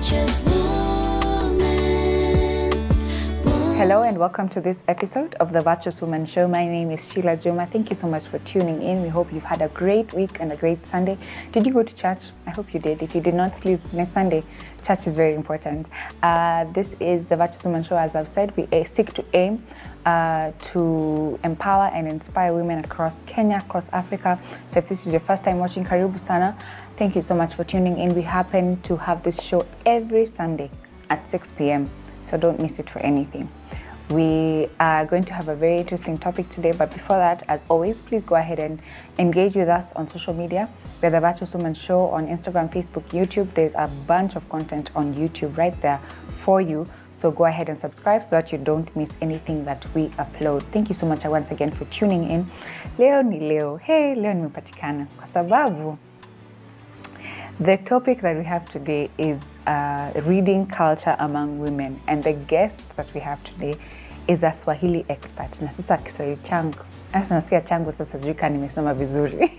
virtuous woman. born Hello and welcome to this episode of the Virtuous Woman Show. My name is Sheila Juma. Thank you so much for tuning in. We hope you've had a great week and a great Sunday. Did you go to church? I hope you did. If you did not, please, next Sunday, church is very important. Uh, this is the Virtuous Woman Show. As I've said, we uh, seek to aim uh, to empower and inspire women across Kenya, across Africa. So if this is your first time watching, karibu sana. Thank you so much for tuning in. We happen to have this show every Sunday at 6 p.m. So don't miss it for anything. We are going to have a very interesting topic today, but before that, as always, please go ahead and engage with us on social media. We're the Virtuous Woman Show on Instagram, Facebook, YouTube. There's a bunch of content on YouTube right there for you. So go ahead and subscribe so that you don't miss anything that we upload. Thank you so much once again for tuning in. Leo ni leo. Hey, leo nimepatikana kwa sababu the topic that we have today is uh, reading culture among women, and the guest that we have today is a Swahili expert. Na sasa Kiswahili changu sasa nasikia changu sasa sijui kama nimesoma vizuri.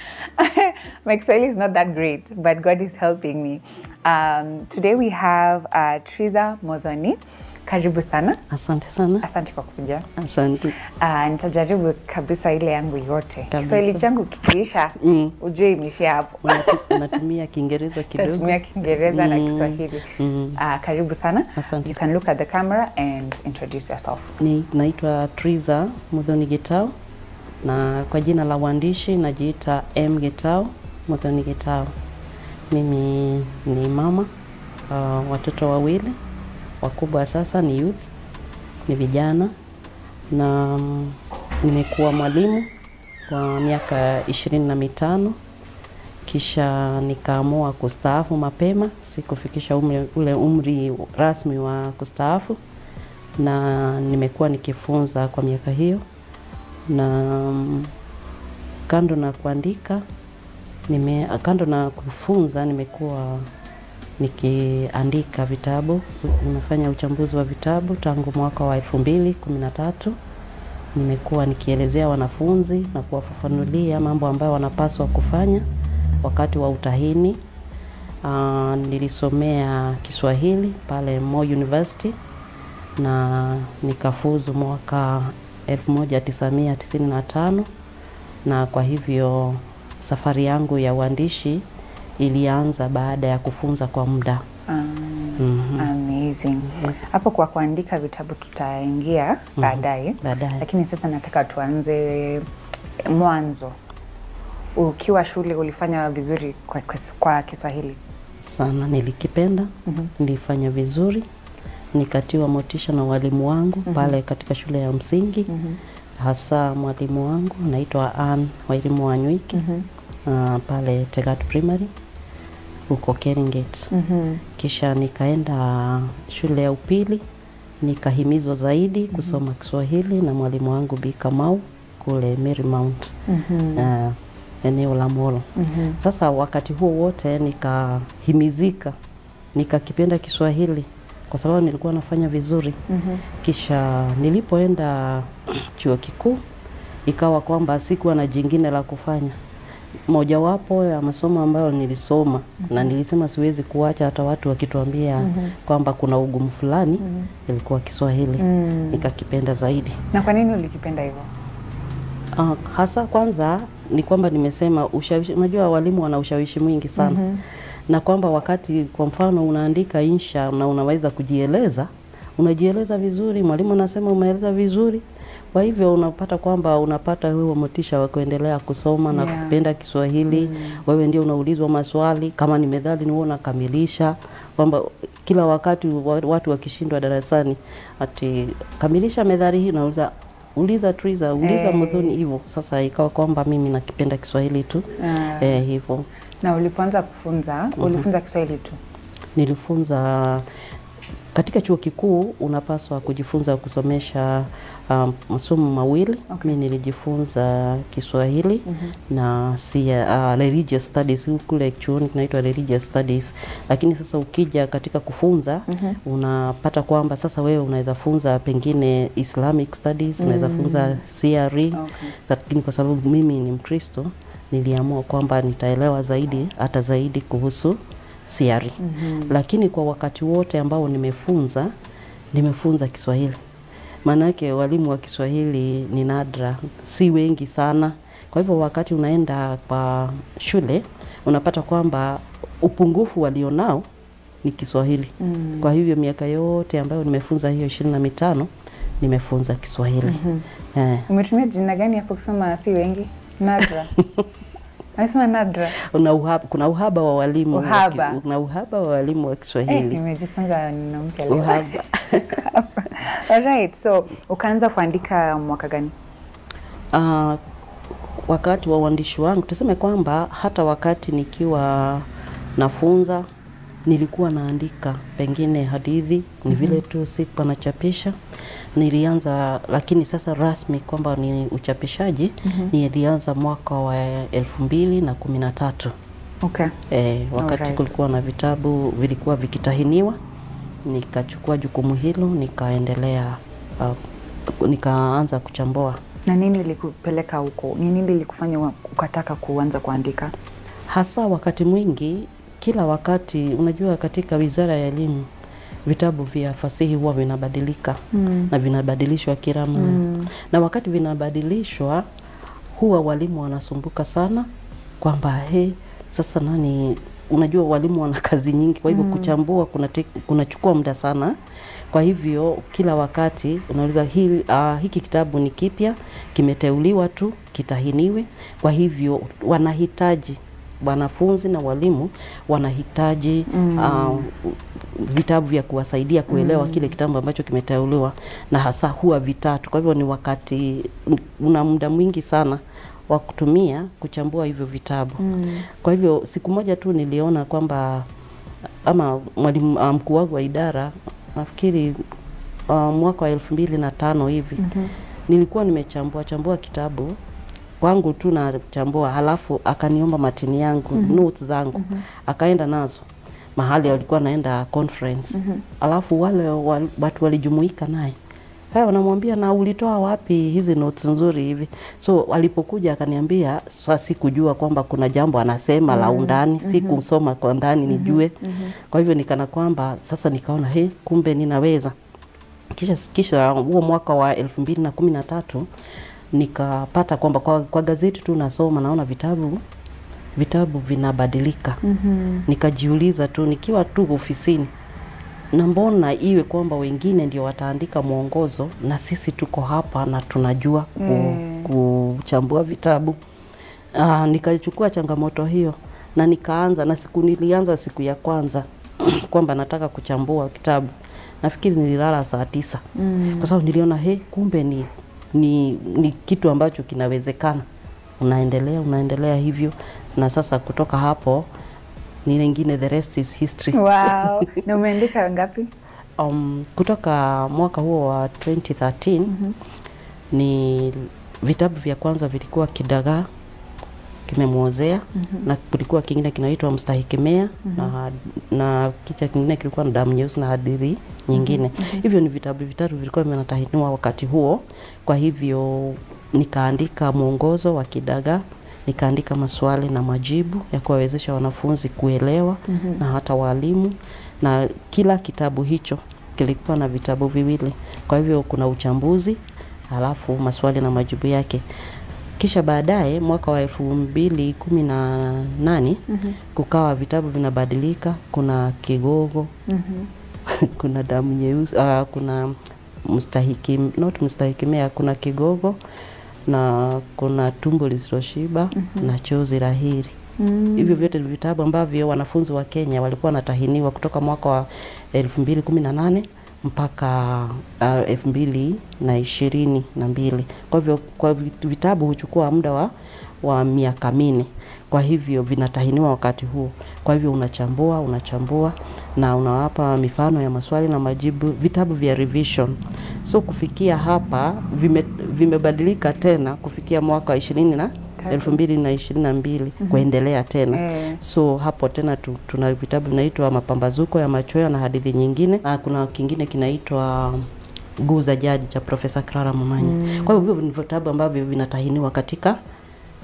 My Kiswahili is not that great, but God is helping me. Um, today we have uh, Triza Modhoni. Karibu sana. Asante sana. Asante kwa kuja. Asante. Uh, nitajaribu kabisa ile yangu yote. Kabisa. Kiswahili changu kikiisha, Mm. ujue imeishia hapo. Unatu- Unatumia Kiingereza kidogo? Tatumia Kiingereza na Mm, Kiswahili. mm. Uh, karibu sana. Asante. You can look at the camera and introduce yourself. Ni, naitwa Triza Muthoni Gitau na kwa jina la uandishi najiita M Gitau Muthoni Gitau. Mimi ni mama uh, watoto wawili wakubwa sasa ni youth, ni vijana na mm, nimekuwa mwalimu kwa miaka ishirini na mitano kisha nikaamua kustaafu mapema, sikufikisha umri, ule umri rasmi wa kustaafu, na nimekuwa nikifunza kwa miaka hiyo, na mm, kando na kuandika nime, kando na kufunza nimekuwa nikiandika vitabu, nimefanya uchambuzi wa vitabu tangu mwaka wa elfu mbili kumi na tatu. Nimekuwa nikielezea wanafunzi na kuwafafanulia mambo ambayo wanapaswa kufanya wakati wa utahini. Uh, nilisomea Kiswahili pale Moi University na nikafuzu mwaka 1995 na kwa hivyo safari yangu ya uandishi ilianza baada ya kufunza kwa muda. Um, Mhm. Amazing. Yes. Hapo kwa kuandika vitabu tutaingia baadaye, Baadaye. lakini sasa nataka tuanze mwanzo. Ukiwa shule ulifanya vizuri kwa, kwa, kwa Kiswahili? sana nilikipenda Mhm. nilifanya vizuri nikatiwa motisha na walimu wangu pale katika shule ya msingi Mhm. hasa mwalimu wangu anaitwa Ann Wairimu Wanywiki Mhm. uh, pale Tegat Primary huko Keringet Mhm. kisha nikaenda shule ya upili nikahimizwa zaidi kusoma Kiswahili na mwalimu wangu Bi Kamau kule Marymount Mhm. uh, eneo la Molo. Mhm. Sasa wakati huo wote nikahimizika, nikakipenda Kiswahili kwa sababu nilikuwa nafanya vizuri. Mhm. Kisha nilipoenda chuo kikuu, ikawa kwamba sikuwa na jingine la kufanya. Mojawapo ya masomo ambayo nilisoma na nilisema siwezi kuacha hata watu wakituambia kwamba kuna ugumu fulani, ilikuwa Kiswahili. Mm. Nikakipenda zaidi. Na kwa nini ulikipenda hivyo? Uh, hasa kwanza ni kwamba nimesema ushawishi, unajua walimu wana ushawishi mwingi sana Mhm. na kwamba wakati kwa mfano unaandika insha na unaweza kujieleza, unajieleza vizuri, mwalimu anasema umeeleza vizuri, kwa hivyo unapata kwamba unapata huo motisha wa kuendelea kusoma na Yeah. kupenda Kiswahili. Wewe ndio unaulizwa maswali, kama ni methali ni wewe unakamilisha, kwamba kila wakati wa- watu wakishindwa darasani ati kamilisha methali hii, nauliza uliza Triza, uliza Eh. Muthoni hivyo. Sasa ikawa kwamba mimi nakipenda Kiswahili tu Ah. eh, hivyo Na ulipoanza kufunza, ulifunza Kiswahili tu? nilifunza katika chuo kikuu unapaswa kujifunza kusomesha um, masomo mawili Okay. mi nilijifunza Kiswahili na si uh, religious studies kule chuoni kinaitwa religious studies, lakini sasa ukija katika kufunza unapata kwamba sasa wewe unaweza funza pengine Islamic studies unaweza funza CRE Okay. lakini kwa sababu mimi ni Mkristo niliamua kwamba nitaelewa zaidi hata zaidi kuhusu CRE. Lakini kwa wakati wote ambao nimefunza, nimefunza Kiswahili. Maanake walimu wa Kiswahili ni nadra, si wengi sana. Kwa hivyo wakati unaenda kwa shule unapata kwamba upungufu walionao ni Kiswahili. Mm. Kwa hivyo miaka yote ambayo nimefunza hiyo ishirini na mitano nimefunza Kiswahili. Eh, Umetumia jina gani hapo kusema si wengi? Nadra. Amesema nadra. una uhaba, kuna uhaba wa walimu wa ki- Uhaba. kuna uhaba wa walimu wa Eh, Kiswahili. nimejifunza neno mpya leo. Uhaba. Alright, so ukaanza kuandika mwaka gani? Uh, wakati wa uandishi wangu tuseme kwamba hata wakati nikiwa nafunza nilikuwa naandika pengine hadithi ni vile tu sikuwa nachapisha nilianza lakini sasa rasmi kwamba ni uchapishaji nilianza mwaka wa elfu mbili na kumi na tatu Okay. e, wakati Alright. kulikuwa na vitabu vilikuwa vikitahiniwa nikachukua jukumu hilo nikaendelea uh, nikaanza kuchambua Na nini ilikupeleka huko? Ni nini ilikufanya wa- ukataka kuanza kuandika? hasa wakati mwingi kila wakati unajua katika wizara ya elimu vitabu vya fasihi huwa vinabadilika Mm. na vinabadilishwa kila mara Mm. na wakati vinabadilishwa huwa walimu wanasumbuka sana kwamba he sasa nani unajua walimu wana kazi nyingi kwa hivyo Mm. kuchambua kunate- kunachukua muda sana kwa hivyo kila wakati unauliza hili, uh, hiki kitabu ni kipya kimeteuliwa tu kitahiniwe kwa hivyo wanahitaji wanafunzi na walimu wanahitaji Mm. uh, vitabu vya kuwasaidia kuelewa kile kitabu ambacho kimeteuliwa na hasa huwa vitatu. Kwa hivyo ni wakati una muda mwingi sana wa kutumia kuchambua hivyo vitabu. Mm. Kwa hivyo siku moja tu niliona kwamba ama mwalimu ah, mkuu wangu wa idara nafikiri uh, mwaka wa elfu mbili na tano hivi Mhm. nilikuwa nimechambua chambua kitabu kwangu tu nachambua, halafu akaniomba matini yangu notes zangu akaenda nazo mahali alikuwa naenda conference alafu wale wal, watu walijumuika naye haya wanamwambia na ulitoa wapi hizi notes nzuri hivi so alipokuja akaniambia sasa sikujua kwamba kuna jambo anasema la undani sikusoma kwa ndani nijue kwa hivyo nikana kwamba sasa nikaona he kumbe ninaweza kisha, kisha huo mwaka wa elfu mbili na kumi na tatu nikapata kwamba kwa, kwa gazeti tu nasoma naona vitabu vitabu vinabadilika Mhm. nikajiuliza tu nikiwa tu ofisini na mbona iwe kwamba wengine ndio wataandika mwongozo na sisi tuko hapa na tunajua ku, Mm. kuchambua vitabu Aa, nikachukua changamoto hiyo na nikaanza na siku nilianza siku ya kwanza kwamba nataka kuchambua kitabu nafikiri nililala saa tisa Mm. kwa sababu niliona he kumbe ni, ni, ni kitu ambacho kinawezekana unaendelea unaendelea hivyo na sasa kutoka hapo ni lingine the rest is history Wow. Na umeandika ngapi? um, kutoka mwaka huo wa 2013 ni vitabu vya kwanza vilikuwa kidagaa kimemwozea na kulikuwa kingine kinaitwa mstahikimea na, na kicha kingine kilikuwa na damu nyeusi na hadithi nyingine hivyo ni vitabu vitatu vilikuwa vinatahiniwa wakati huo kwa hivyo nikaandika mwongozo wa kidagaa nikaandika maswali na majibu ya kuwawezesha wanafunzi kuelewa na hata walimu na kila kitabu hicho kilikuwa na vitabu viwili kwa hivyo kuna uchambuzi halafu maswali na majibu yake kisha baadaye mwaka wa elfu mbili kumi na nane kukawa vitabu vinabadilika kuna kigogo Mhm. kuna damu nyeusi uh, kuna mstahiki not mstahikimea kuna kigogo na kuna tumbo lisiloshiba na chozi la heri Mm. hivyo vyote ni vitabu ambavyo wanafunzi wa Kenya walikuwa wanatahiniwa kutoka mwaka wa elfu mbili kumi na nane mpaka uh, elfu mbili na ishirini na mbili. Kwa hivyo kwa vit- vitabu huchukua muda wa, wa miaka minne, kwa hivyo vinatahiniwa wakati huo. Kwa hivyo unachambua unachambua na unawapa mifano ya maswali na majibu, vitabu vya revision. So kufikia hapa vime, vimebadilika tena kufikia mwaka wa ishirini na Tatu. elfu mbili na ishirini na mbili kuendelea tena Eh. so hapo tena tu, tuna vitabu vinaitwa mapambazuko ya machweo na hadithi nyingine na kuna kingine kinaitwa guu za jadi cha profesa Clara Momanya mm. kwa hivyo hivyo ni vitabu ambavyo vinatahiniwa katika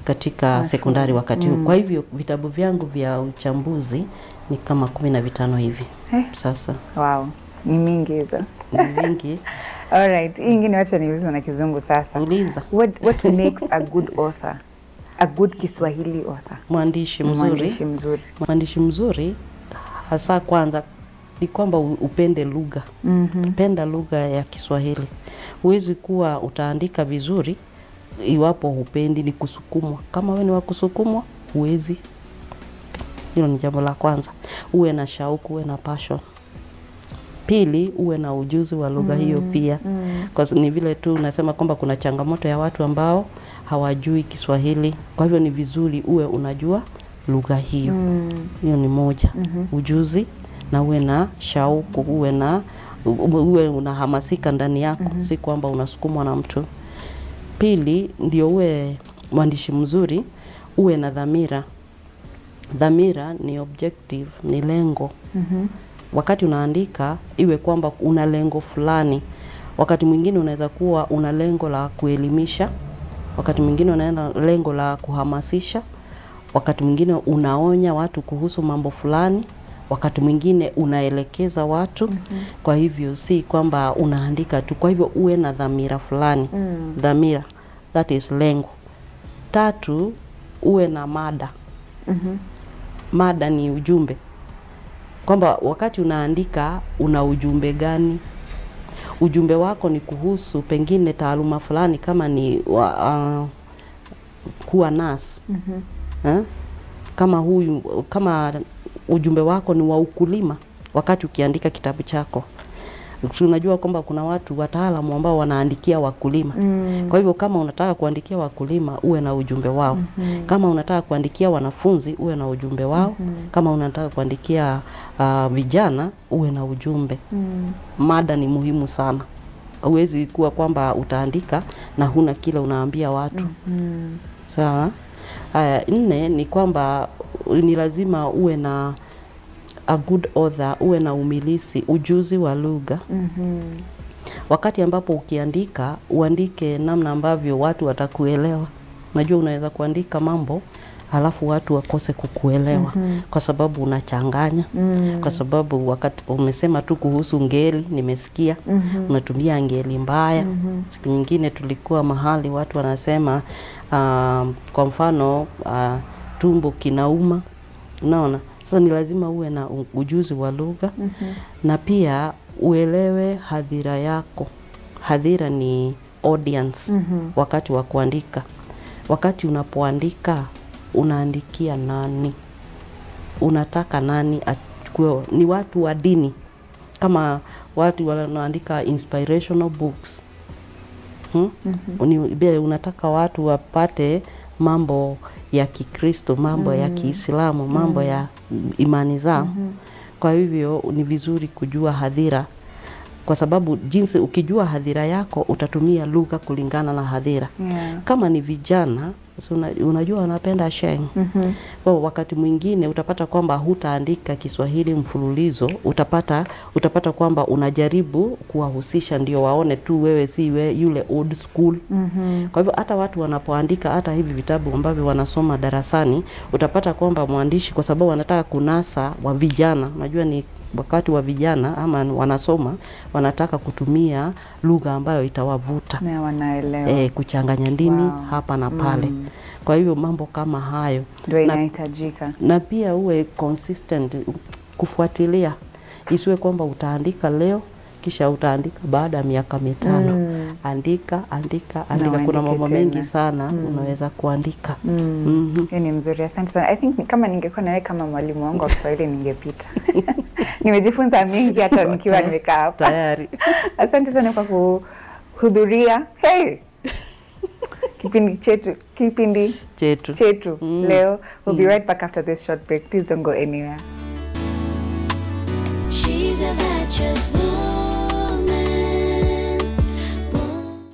katika sekondari wakati huu. Kwa hivyo vitabu vyangu vya uchambuzi ni kama kumi na vitano hivi Eh. sasa, Wow, ni mingi hizo. ni vingi. Alright, hii ingine wacha niulize na kizungu sasa. Uliza What, what makes a good author? A good Kiswahili author. mwandishi mzuri Mwandishi mzuri. mwandishi mzuri hasa kwanza ni kwamba u- upende lugha Mhm. penda lugha ya Kiswahili. Huwezi kuwa utaandika vizuri iwapo hupendi, ni kusukumwa. Kama wewe ni wa kusukumwa, huwezi. Hilo ni jambo la kwanza. Uwe na shauku, uwe na passion. Pili, uwe na ujuzi wa lugha hiyo pia, kwa sababu ni vile tu unasema kwamba kuna changamoto ya watu ambao hawajui Kiswahili. Kwa hivyo ni vizuri uwe unajua lugha hiyo Mm. hiyo ni moja ujuzi na uwe na shauku uwe na u- uwe unahamasika ndani yako si kwamba unasukumwa na mtu pili ndio uwe mwandishi mzuri uwe na dhamira dhamira ni objective ni lengo Mhm. wakati unaandika iwe kwamba una lengo fulani wakati mwingine unaweza kuwa una lengo la kuelimisha wakati mwingine unaenda lengo la kuhamasisha wakati mwingine unaonya watu kuhusu mambo fulani wakati mwingine unaelekeza watu kwa hivyo si kwamba unaandika tu kwa hivyo uwe na dhamira fulani Mm. dhamira that is lengo tatu uwe na mada Mhm. mada ni ujumbe kwamba wakati unaandika una ujumbe gani ujumbe wako ni kuhusu pengine taaluma fulani kama ni wa, uh, kuwa nas Mhm. eh? kama huyu kama ujumbe wako ni wa ukulima wakati ukiandika kitabu chako tunajua kwamba kuna watu wataalamu ambao wanaandikia wakulima Mm. kwa hivyo kama unataka kuandikia wakulima uwe na ujumbe wao. Kama unataka kuandikia wanafunzi uwe na ujumbe wao. Kama unataka kuandikia uh, vijana uwe na ujumbe. Mm. Mada ni muhimu sana. Huwezi kuwa kwamba utaandika na huna kile unaambia watu. Mm. Sawa. Haya, nne ni kwamba ni lazima uwe na a good author, uwe na umilisi, ujuzi wa lugha Mhm. wakati ambapo ukiandika uandike namna ambavyo watu watakuelewa. Najua unaweza kuandika mambo halafu watu wakose kukuelewa kwa sababu unachanganya Mm. kwa sababu wakati umesema tu kuhusu ngeli, nimesikia Mhm. unatumia ngeli mbaya. Mhm. Siku nyingine tulikuwa mahali watu wanasema uh, kwa mfano uh, tumbo kinauma, unaona. Sasa ni lazima uwe na u- ujuzi wa lugha Mhm. na pia uelewe hadhira yako. Hadhira ni audience Mhm. wakati wa kuandika. Wakati unapoandika unaandikia nani? Unataka nani achukue? Ni watu wa dini, kama watu wanaandika inspirational books hmm? Ni, be- unataka watu wapate mambo ya Kikristo, mambo ya Kiislamu, mambo ya imani zao. Kwa hivyo ni vizuri kujua hadhira, kwa sababu jinsi ukijua hadhira yako utatumia lugha kulingana na hadhira. Yeah. Kama ni vijana si una, unajua wanapenda sheng Mhm. kwa wakati mwingine utapata kwamba hutaandika Kiswahili mfululizo, utapata utapata kwamba unajaribu kuwahusisha ndio waone tu wewe si we, yule old school. Mhm. Kwa hivyo hata watu wanapoandika hata hivi vitabu ambavyo wanasoma darasani, utapata kwamba mwandishi, kwa sababu wanataka kunasa wa vijana, unajua ni wakati wa vijana ama wanasoma, wanataka kutumia lugha ambayo itawavuta Na wanaelewa. e, kuchanganya ndimi Wow. hapa na pale. Mm. Kwa hivyo mambo kama hayo Ndio na- inahitajika. na pia uwe consistent kufuatilia, isiwe kwamba utaandika leo kisha utaandika baada ya miaka mitano. Mm. Andika, andika, Na andika. Kuna uandike mambo mengi tena. sana unaweza kuandika. Mm. Mhm. Hiyo ni mzuri, asante sana. I think kama ningekuwa nawe kama mwalimu wangu wa Kiswahili ningepita. Nimejifunza mengi hata nikiwa nimekaa hapa. Tayari. Asante sana kwa kuhudhuria hey! kipindi chetu kipindi chetu. chetu Mm. leo. We'll be right back after this short break. Please don't go anywhere. She's a virtuous woman. Born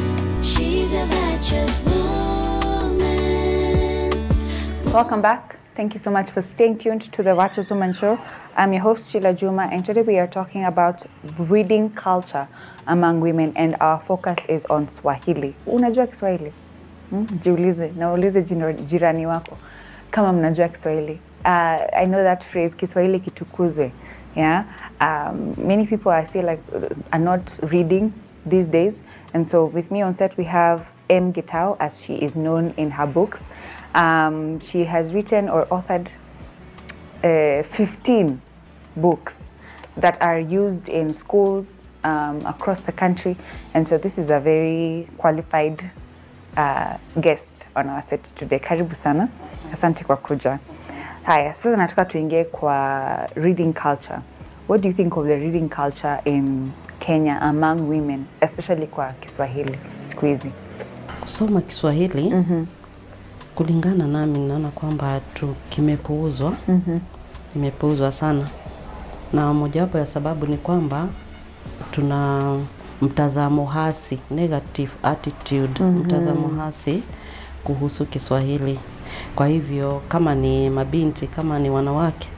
She's a virtuous woman. Welcome back. Thank you so much for staying tuned to the Watchers Woman Show. I'm your host, Sheila Juma, and today we are talking about reading culture among women, and our focus is on Swahili. Unajua Kiswahili? Hmm? Jiulize, naulize jino- jirani wako kama mnajua Kiswahili. Uh, I know that phrase, Kiswahili kitukuzwe. Yeah, um, many people I feel like uh, are not reading these days, and so with me on set we have M. Gitao, as she is known in her books. Um, she has written or authored uh, 15 books that are used in schools um, across the country. And so this is a very qualified uh, guest on our set today. Karibu sana. Asante kwa kuja. Haya, sasa nataka tuingie kwa reading culture. What do you think of the reading culture in Kenya among women, especially kwa Kiswahili siku hizi? Kusoma Kiswahili kulingana nami, naona kwamba tu kimepuuzwa, kimepuuzwa sana, na mojawapo ya sababu ni kwamba tuna mtazamo hasi, negative attitude, mtazamo hasi kuhusu Kiswahili. Kwa hivyo kama ni mabinti, kama ni wanawake,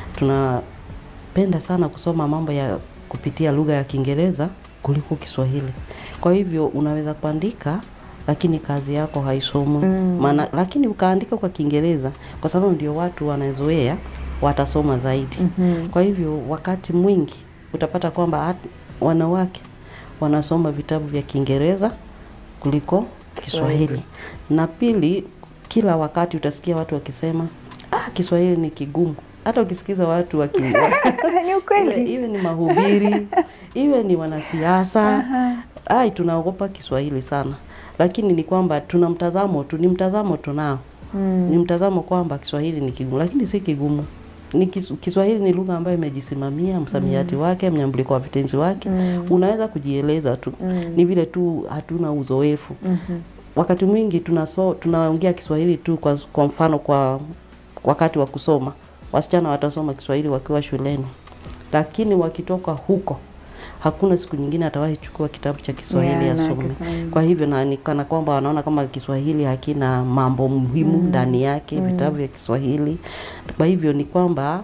tunapenda sana kusoma mambo ya kupitia lugha ya Kiingereza kuliko Kiswahili. Kwa hivyo unaweza kuandika lakini kazi yako haisomwi maana, lakini ukaandika kwa Kiingereza kwa sababu ndio watu wanazoea, watasoma zaidi. Kwa hivyo wakati mwingi utapata kwamba hat- wanawake wanasoma vitabu vya Kiingereza kuliko Kiswahili. Na pili, kila wakati utasikia watu wakisema ah, Kiswahili ni kigumu. Hata ukisikiza watu waki Ni iwe, ukweli. iwe ni mahubiri iwe ni wanasiasa ai, tunaogopa Kiswahili sana, lakini ni kwamba tuna mtazamo tu, ni mtazamo tunao ni mtazamo kwamba Kiswahili ni kigumu, lakini si kigumu. Ni kis, Kiswahili ni lugha ambayo imejisimamia msamiati wake, mnyambuliko wa vitenzi wake, unaweza kujieleza tu, ni vile tu hatuna uzoefu wakati mwingi tunaso, tunaongea Kiswahili tu kwa, kwa mfano kwa wakati wa kusoma, wasichana watasoma Kiswahili wakiwa shuleni, lakini wakitoka huko hakuna siku nyingine atawahi chukua kitabu cha Kiswahili Yeah, na asome. Kiswahili. Kwa hivyo na ni kana kwamba wanaona kama Kiswahili hakina mambo muhimu ndani yake, vitabu vya Kiswahili. Kwa hivyo ni kwamba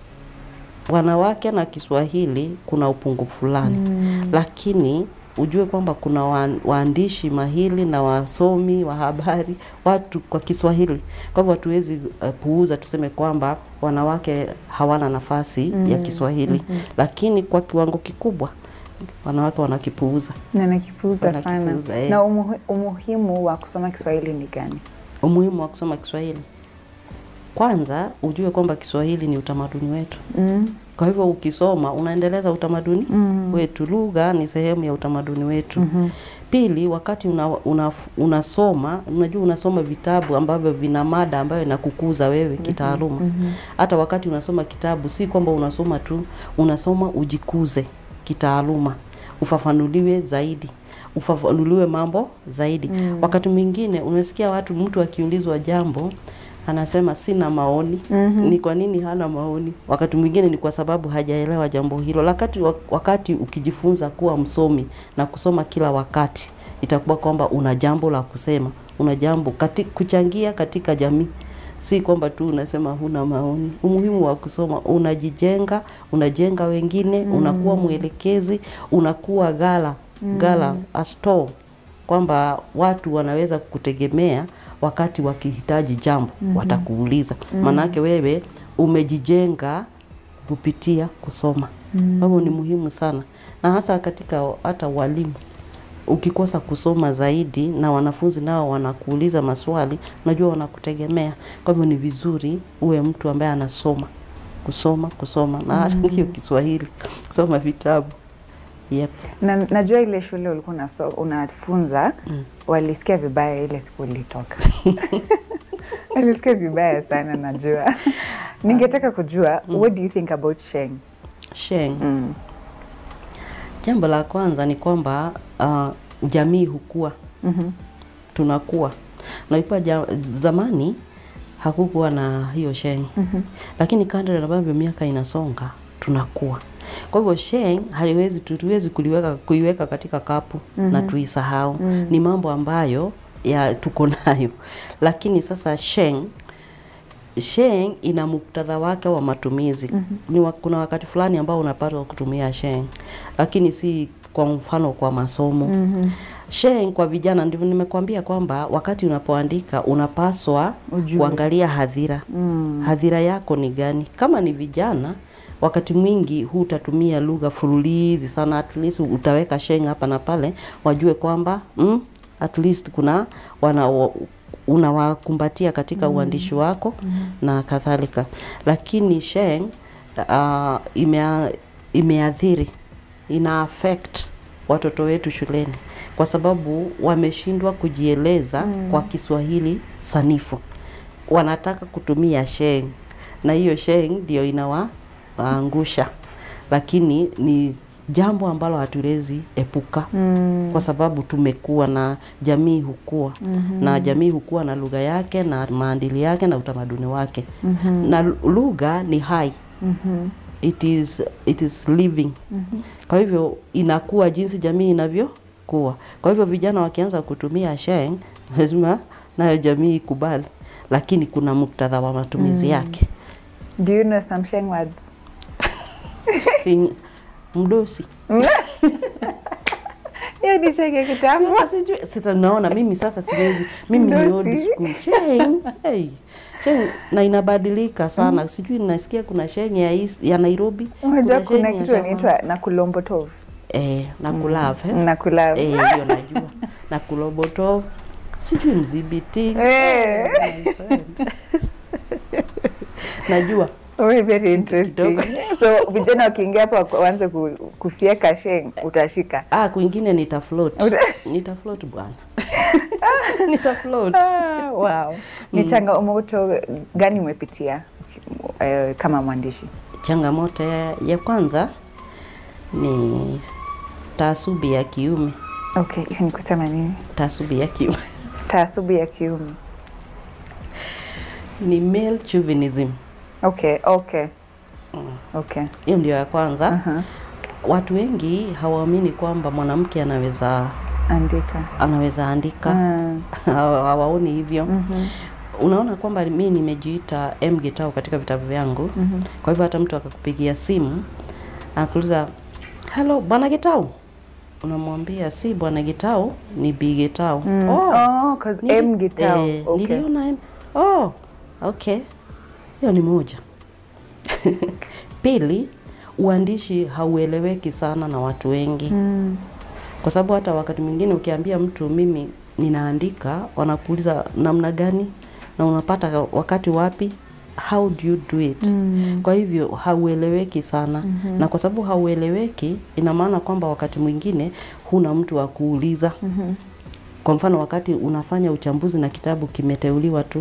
wanawake na Kiswahili kuna upungufu fulani lakini ujue kwamba kuna wa- waandishi mahili na wasomi wa habari watu kwa Kiswahili. Kwa hivyo hatuwezi uh, puuza tuseme kwamba wanawake hawana nafasi ya Kiswahili, lakini kwa kiwango kikubwa wanawake wanakipuuza. Na nakipuuza sana. Wanakipuuza, eh. Na umuhi, umuhimu wa kusoma Kiswahili ni gani? Umuhimu wa kusoma Kiswahili, kwanza ujue kwamba Kiswahili ni utamaduni wetu. Mm. Kwa hivyo ukisoma unaendeleza utamaduni wetu, lugha ni sehemu ya utamaduni wetu. Pili, wakati una, una, unasoma unajua unasoma vitabu ambavyo vina mada ambayo inakukuza wewe kitaaluma. Hata wakati unasoma kitabu si kwamba unasoma tu, unasoma ujikuze kitaaluma, ufafanuliwe zaidi ufafanuliwe mambo zaidi. Wakati mwingine unasikia watu, mtu akiulizwa jambo anasema sina maoni. Ni kwa nini hana maoni? Wakati mwingine ni kwa sababu hajaelewa jambo hilo. Wakati, wakati ukijifunza kuwa msomi na kusoma kila wakati, itakuwa kwamba una jambo la kusema, una jambo kati, kuchangia katika jamii si kwamba tu unasema huna maoni. Umuhimu wa kusoma, unajijenga, unajenga wengine, unakuwa mwelekezi, unakuwa gala gala a store, kwamba watu wanaweza kutegemea wakati wakihitaji jambo watakuuliza, maanake wewe umejijenga kupitia kusoma. Kwa hivyo ni muhimu sana, na hasa katika hata walimu ukikosa kusoma zaidi na wanafunzi nao wanakuuliza maswali, unajua wanakutegemea. Kwa hivyo ni vizuri uwe mtu ambaye anasoma kusoma kusoma, na hata hiyo Kiswahili, kusoma vitabu yep. Na, najua ile shule ulikuwa unaso- unafunza walisikia vibaya ile siku ulitoka. walisikia vibaya sana najua. Ningetaka kujua what do you think about Sheng? Sheng, Mm. jambo la kwanza ni kwamba uh, jamii hukua, Mhm. tunakuwa naikuwa ja, zamani hakukuwa na hiyo Sheng lakini kadri ambavyo miaka inasonga tunakuwa. Kwa hivyo Sheng haliwezi tuwezi kuliweka kuiweka katika kapu na tuisahau. Ni mambo ambayo ya tuko nayo, lakini sasa Sheng Sheng ina muktadha wake wa matumizi. Mm-hmm. Ni wa, kuna wakati fulani ambao unapaswa kutumia Sheng, lakini si kwa mfano kwa masomo. Mm-hmm. Sheng kwa vijana, ndivyo nimekuambia kwamba wakati unapoandika unapaswa Ujue. kuangalia hadhira. Mm. Hadhira yako ni gani? Kama ni vijana, wakati mwingi hutatumia lugha fululizi sana, at least utaweka Sheng hapa na pale, wajue kwamba mm, at least kuna wana wa- unawakumbatia katika uandishi wako na kadhalika, lakini Sheng uh, imea, imeathiri ina affect watoto wetu shuleni kwa sababu wameshindwa kujieleza mm. kwa Kiswahili sanifu, wanataka kutumia Sheng na hiyo Sheng ndio inawaangusha, lakini ni jambo ambalo hatuwezi epuka mm. kwa sababu tumekuwa na jamii hukua mm-hmm. na jamii hukua na lugha yake na maadili yake na utamaduni wake mm-hmm. na lugha ni hai Mhm. it is, it is living mm-hmm. kwa hivyo inakuwa jinsi jamii inavyokuwa kwa hivyo vijana wakianza kutumia Sheng lazima nayo jamii ikubali lakini kuna muktadha wa matumizi yake Do you know some Sheng words? Fin- mdosi Hiyo ni Sheng ya kitambo. Sasa sijui- sasa naona mimi sasa siwezi mimi ni old Mdosi. school Sheng hey. Sheng na inabadilika sana sijui nasikia kuna Sheng ya, East- ya Nairobi Unajua Sheng kuna ya kitu Jamaa. inaitwa nakulombotov. eh, na kulave eh. Nakula. Eh, hiyo najua na kulobotov sijui mzibiti Eh. my friend. najua Oh, very interesting. Kidogo. So vijana wakiingia hapo wako- waanze ku- kufyeka Sheng utashika. ah, kwingine nitafloat Uta- nitafloat bwana nitafloat Ah, wow. Ni changamoto gani umepitia eh, kama mwandishi? changamoto ya, ya kwanza ni taasubi ya kiume Okay, hiyo ni kusema nini? taasubi ya kiume Taasubu ya kiume. ni male chauvinism Okay, okay. Okay. hiyo ndio ya kwanza Aha. watu wengi hawaamini kwamba mwanamke anaweza Andika. anaweza andika Mm. Hawa- hawaoni hivyo Mhm. unaona kwamba mi nimejiita M Gitau katika vitabu vyangu Mhm. kwa hivyo hata mtu akakupigia simu anakuuliza hello bwana Gitau unamwambia si bwana Gitau ni Bi Gitau Mm. Oh, 'cause nili- M Gitau. eh, Okay. niliona M oh okay hiyo ni moja pili uandishi haueleweki sana na watu wengi Mm. kwa sababu hata wakati mwingine ukiambia mtu mimi ninaandika, wanakuuliza namna gani na unapata wakati wapi, how do you do it? Mm. Kwa hivyo haueleweki sana mm-hmm. na kwa sababu haueleweki, ina maana kwamba wakati mwingine huna mtu wa kuuliza Mhm. kwa mfano wakati unafanya uchambuzi na kitabu kimeteuliwa tu,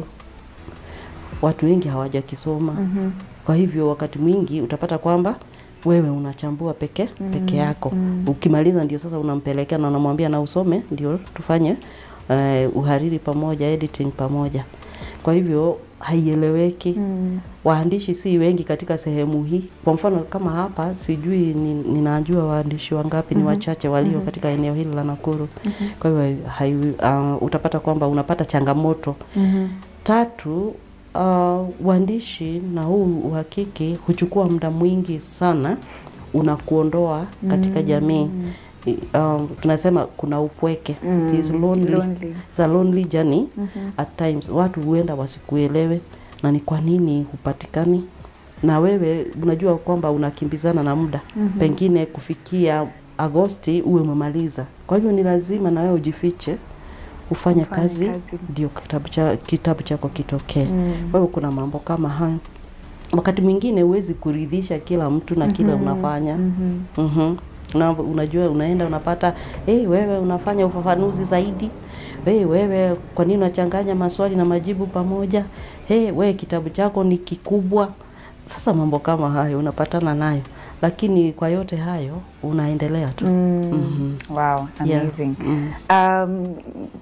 watu wengi hawajakisoma Mhm. kwa hivyo wakati mwingi utapata kwamba wewe unachambua peke peke yako ukimaliza ndio sasa unampelekea na unamwambia na usome ndio tufanye uh, uhariri pamoja editing pamoja kwa hivyo haieleweki Mm. waandishi si wengi katika sehemu hii kwa mfano kama hapa sijui ni, ninajua waandishi wangapi ni wachache walio katika eneo hili la Nakuru kwa hivyo hai, uh, utapata kwamba unapata changamoto Mhm. Tatu, uh, uandishi na huu uhakiki huchukua muda mwingi sana, unakuondoa katika jamii. I- Um, tunasema kuna upweke Mm, It is lonely. lonely. It's a lonely journey at times. Watu huenda wasikuelewe na ni kwa nini hupatikani, na wewe unajua kwamba unakimbizana na muda pengine kufikia Agosti uwe umemaliza. Kwa hivyo ni lazima na wewe ujifiche ufanye Ufanye kazi kazi. ndio kitabu, cha, kitabu chako kitokee. Mm. Kwa hivyo kuna mambo kama hayo. Wakati mwingine huwezi kuridhisha kila mtu na kile unafanya Mhm. mm Una, unajua unaenda unapata hey, wewe unafanya ufafanuzi zaidi hey, wewe kwa nini unachanganya maswali na majibu pamoja hey, wewe kitabu chako ni kikubwa sasa mambo kama hayo unapatana nayo lakini kwa yote hayo unaendelea tu Mm. Mhm. Wow, Yeah. amazing. Mm. Um,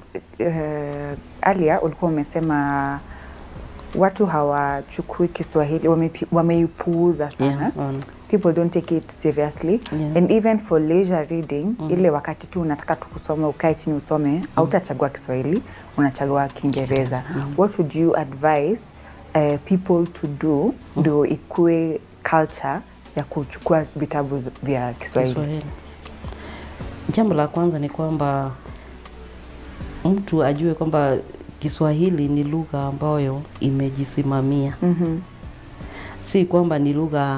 uh, Alia ulikuwa umesema watu hawachukui Kiswahili wamepi- wameipuuza sana Yeah, um, people don't take it seriously Yeah. and even for leisure reading ile wakati tu unataka tu kusoma ukae chini usome hautachagua Kiswahili unachagua Kiingereza what would you advise uh, people to do ndio ikue culture ya kuchukua vitabu z- vya Kiswahili? Kiswahili. Jambo la kwanza ni kwamba mtu ajue kwamba Kiswahili ni lugha ambayo imejisimamia, Mhm. si kwamba ni lugha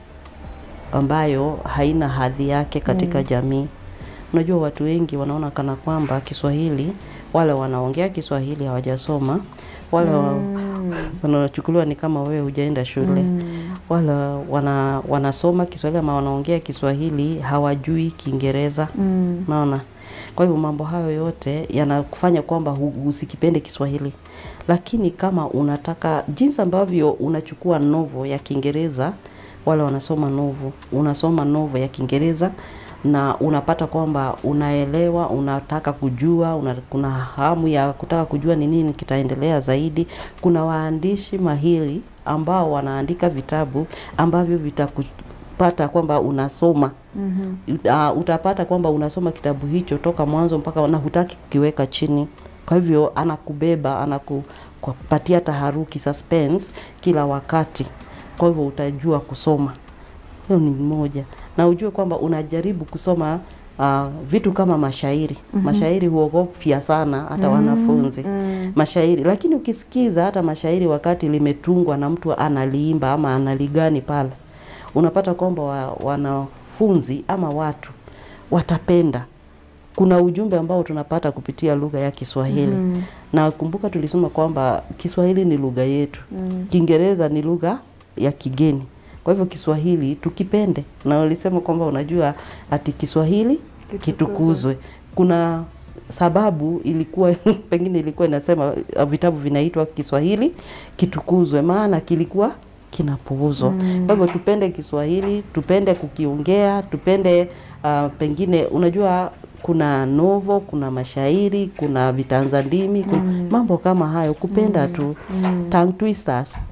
ambayo haina hadhi yake katika jamii. Unajua, watu wengi wanaona kana kwamba Kiswahili, wale wanaongea Kiswahili hawajasoma, wale wa- wanachukuliwa ni kama wewe hujaenda shule wale wana, wanasoma Kiswahili ama wanaongea Kiswahili hawajui Kiingereza Mm. naona. Kwa hivyo mambo hayo yote yanakufanya kwamba hu- usikipende Kiswahili, lakini kama unataka jinsi ambavyo unachukua novo ya Kiingereza, wale wanasoma novo, unasoma novo ya Kiingereza na unapata kwamba unaelewa, unataka kujua, una, kuna hamu ya kutaka kujua ni nini kitaendelea zaidi. Kuna waandishi mahiri ambao wanaandika vitabu ambavyo vitakupata kwamba unasoma Mhm. uh, utapata kwamba unasoma kitabu hicho toka mwanzo mpaka na hutaki kukiweka chini. Kwa hivyo anakubeba, anakupatia taharuki, suspense kila wakati. Kwa hivyo utajua kusoma. Hiyo ni moja, na ujue kwamba unajaribu kusoma uh, vitu kama mashairi. Mashairi huogofya sana hata wanafunzi mashairi, lakini ukisikiza hata mashairi wakati limetungwa na mtu analiimba ama analigani pale, unapata kwamba wa, wanafunzi ama watu watapenda. Kuna ujumbe ambao tunapata kupitia lugha ya Kiswahili na kumbuka, tulisema kwamba Kiswahili ni lugha yetu, Kiingereza ni lugha ya kigeni. Kwa hivyo Kiswahili tukipende, na walisema kwamba unajua ati Kiswahili kitukuzwe. Kuna sababu ilikuwa pengine ilikuwa inasema uh, vitabu vinaitwa Kiswahili kitukuzwe, maana kilikuwa kinapuuzwa. Kwa hivyo tupende Kiswahili, tupende kukiongea, tupende uh, pengine unajua kuna novo, kuna mashairi, kuna vitanzandimi, kuna mambo kama hayo, kupenda tu. Tongue twisters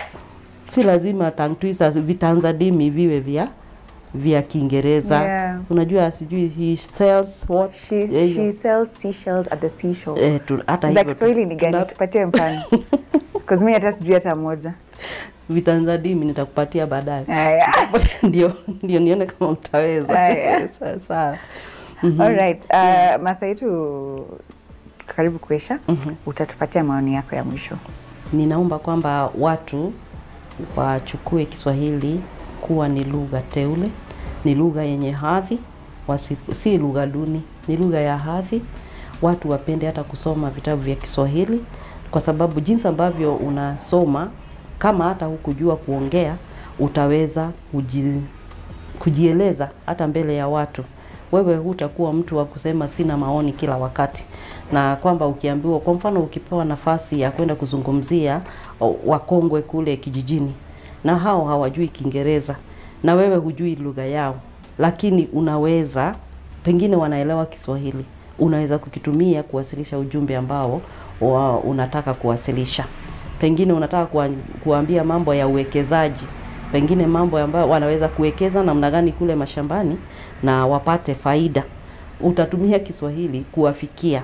si lazima tongue twisters, vitanzandimi viwe vya vya Kiingereza. Yeah. Unajua sijui he sells what She, eh, she sells seashells at the seashore. eh, tu, hata Za hivyo tu- Kiswahili ni gani? tuna- Tupatie mfano. Because mimi hata sijui hata moja. vitanzandimi nitakupatia baadaye. Aya. ndio ndio nione kama utaweza. Aya. Sawa sawa. Alright. Uh, masaa yetu karibu kuisha. Utatupatia maoni yako ya mwisho. Ninaomba kwamba watu wachukue Kiswahili kuwa ni lugha teule, ni lugha yenye hadhi, wasi, si lugha duni, ni lugha ya hadhi. Watu wapende hata kusoma vitabu vya Kiswahili kwa sababu jinsi ambavyo unasoma, kama hata hukujua kuongea, utaweza kuji, kujieleza hata mbele ya watu. Wewe hutakuwa mtu wa kusema sina maoni kila wakati, na kwamba ukiambiwa, kwa mfano, ukipewa nafasi ya kwenda kuzungumzia o, wakongwe kule kijijini, na hao hawajui Kiingereza na wewe hujui lugha yao, lakini unaweza pengine wanaelewa Kiswahili, unaweza kukitumia kuwasilisha ujumbe ambao wa, unataka kuwasilisha. Pengine unataka kuwa, kuambia mambo ya uwekezaji, pengine mambo ambayo wanaweza kuwekeza namna gani kule mashambani na wapate faida. Utatumia Kiswahili kuwafikia.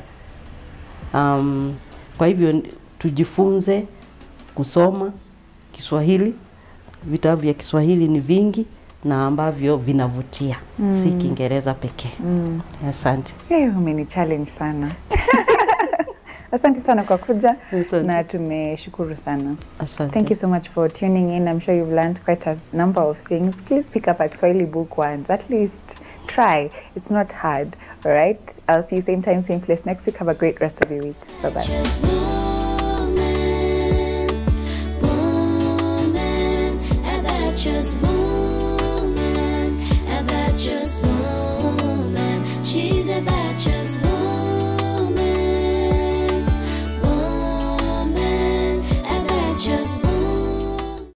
Um, kwa hivyo n- tujifunze kusoma Kiswahili. Vitabu vya Kiswahili ni vingi na ambavyo vinavutia, si Kiingereza pekee. Asante. Hey, umeni challenge sana. Asante sana kwa kuja Asante. na tumeshukuru sana. Asante. Thank you so much for tuning in. I'm sure you've learned quite a number of things. Please pick up a Kiswahili book once. At least try. It's not hard. All right. I'll see you same time, same place next week. Have a great rest of your week. Bye bye. Just move.